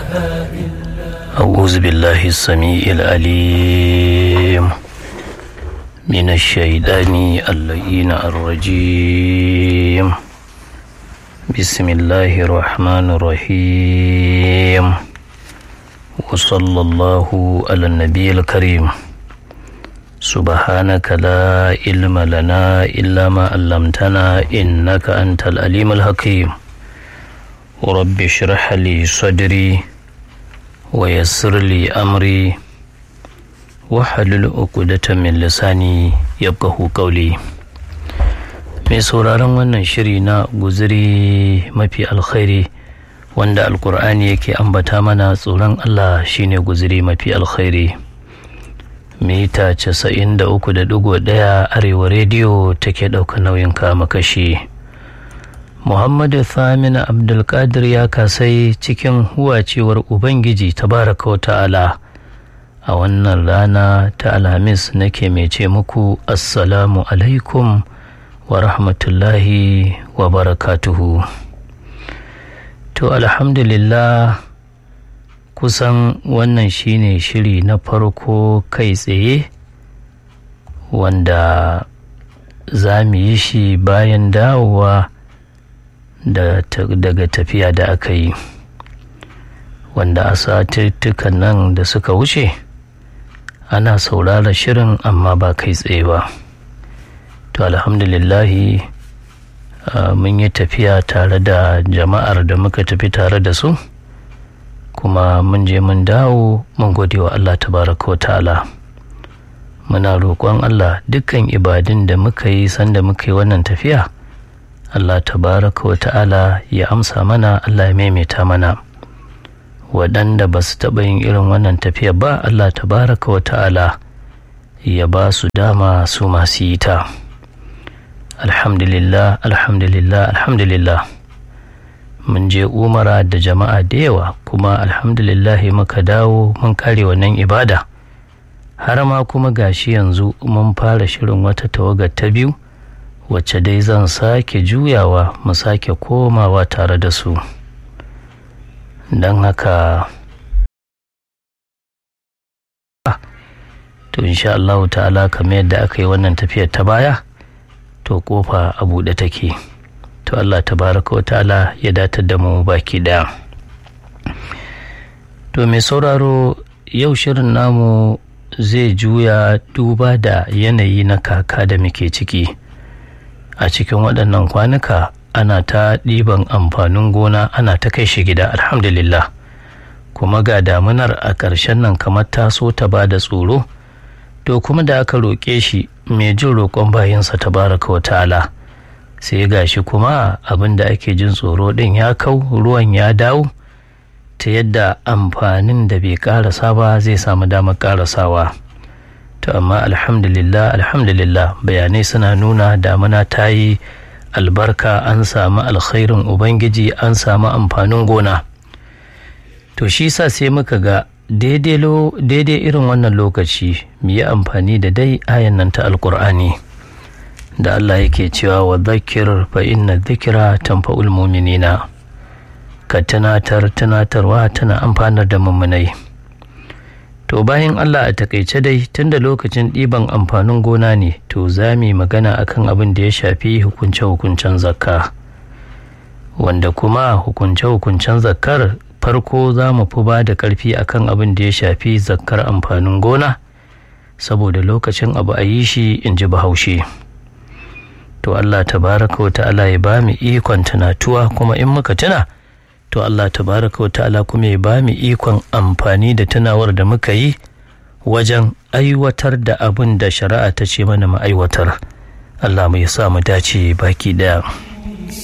أعوذ بالله السميع العليم من الشيطان اللئين الرجيم بسم الله الرحمن الرحيم وصلى الله على النبي الكريم سبحانك لا علم لنا إلا ما علمتنا إنك أنت العليم الحكيم رب اشرح لي صدري ويسر لي أمري wahalul uqdatan min lisani yafqahu qawli mai sauraron wannan shiri na guziri mafi alkhairi wanda alkur'ani yake ambata mana tsoron Allah shine guziri mafi alkhairi mita 93.1 arewa rediyo take ɗauka nauyin kama kashi muhammadu thamina abdulkadir ya kasai cikin huwacewar ubangiji tabaraka wa ta'ala a wannan rana ta alhamis nake mai ce muku assalamu alaikum wa rahmatullahi wa barakatuhu to alhamdulillah kusan wannan shine shiri na farko kai tsaye wanda za mu yi shi bayan dawowa daga tafiya da aka yi wanda a satuttukan nan da suka wuce ana saurara shirin amma ba kai tsaye ba to alhamdulillahi mun yi tafiya tare da jama'ar da muka tafi tare da su kuma mun je mun dawo mun gode wa allah tabaraka wa ta'ala muna roƙon allah dukkan ibadun da muka yi sanda muka yi wannan tafiya allah tabaraka wa ta'ala ya amsa mana allah ya maimaita mana waɗanda ba su taɓa yin irin wannan tafiya ba Allah tabaraka wa ta'ala ya ba su dama su masu yi ta alhamdulillah alhamdulillah alhamdulillah mun je umara da jama'a da yawa kuma alhamdulillah muka dawo mun kare wannan ibada har ma kuma gashi yanzu mun fara shirin wata tawagar ta biyu wacce dai zan sake juyawa mu sake komawa tare da su don haka to insha Allah ta'ala kamar yadda aka yi wannan tafiyar ta baya to kofa a buɗe take to Allah tabaraka wa ta'ala ya datar da mu baki daya to mai sauraro yau shirin namu zai juya duba da yanayi na kaka da muke ciki a cikin waɗannan kwanuka ana ta ɗiban amfanin gona ana ta kai shi gida alhamdulillah kuma ga damunar a ƙarshen nan kamar ta so ta ba da tsoro to kuma da aka roƙe shi mai jin roƙon bayansa ta baraka wa ta'ala sai ga shi kuma abin da ake jin tsoro ɗin ya kau ruwan ya dawo ta yadda amfanin da bai ƙarasa ba zai samu damar ƙarasawa to amma alhamdulillah alhamdulillah bayanai suna nuna damuna ta yi albarka an samu alkhairin ubangiji an samu amfanin gona to shi sa sai muka ga daidai irin wannan lokaci mu yi amfani da dai ayan nan ta alkur'ani da Allah yake cewa wa zakir fa inna dhikra tanfa'ul mu'minina ka tunatar tunatarwa tana amfanar da mummunai to bayan Allah a takaice dai tunda lokacin ɗiban amfanin gona ne to za mu yi magana akan abin da ya shafi hukunce-hukuncen zakka wanda kuma hukunce-hukuncen zakkar farko za mu fi ba da ƙarfi akan abin da ya shafi zakkar amfanin gona saboda lokacin abu a yi shi in ji bahaushe to Allah tabaraka wa ta'ala ya ba mu ikon tunatuwa kuma in muka tuna to Allah tabaraka wa ta'ala kuma ya ba mu ikon amfani da tunawar da muka yi wajen aiwatar da abin da shari'a ta ce mana mu aiwatar Allah mu ya sa mu dace baki daya